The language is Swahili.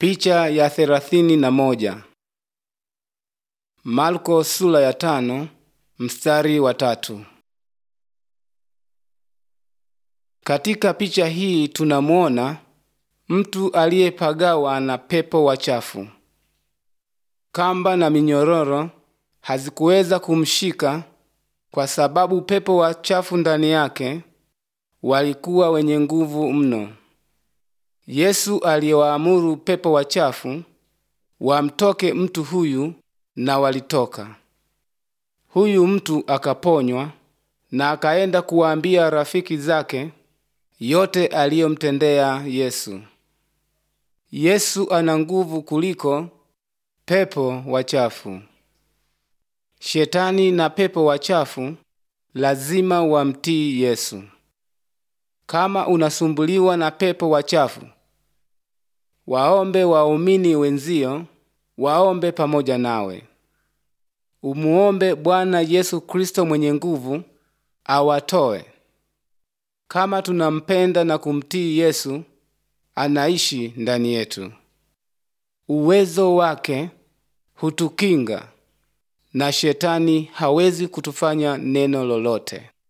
Picha ya thelathini na moja. Marko sura ya tano mstari wa tatu. Katika picha hii tunamwona mtu aliyepagawa na pepo wachafu. Kamba na minyororo hazikuweza kumshika kwa sababu pepo wachafu ndani yake walikuwa wenye nguvu mno. Yesu aliwaamuru pepo wachafu wamtoke mtu huyu na walitoka. Huyu mtu akaponywa na akaenda kuwaambia rafiki zake yote aliyomtendea Yesu. Yesu ana nguvu kuliko pepo wachafu. Shetani na pepo wachafu lazima wamtii Yesu. Kama unasumbuliwa na pepo wachafu, waombe waumini wenzio waombe pamoja nawe. Umuombe Bwana Yesu Kristo mwenye nguvu awatoe. Kama tunampenda na kumtii Yesu, anaishi ndani yetu. Uwezo wake hutukinga na shetani hawezi kutufanya neno lolote.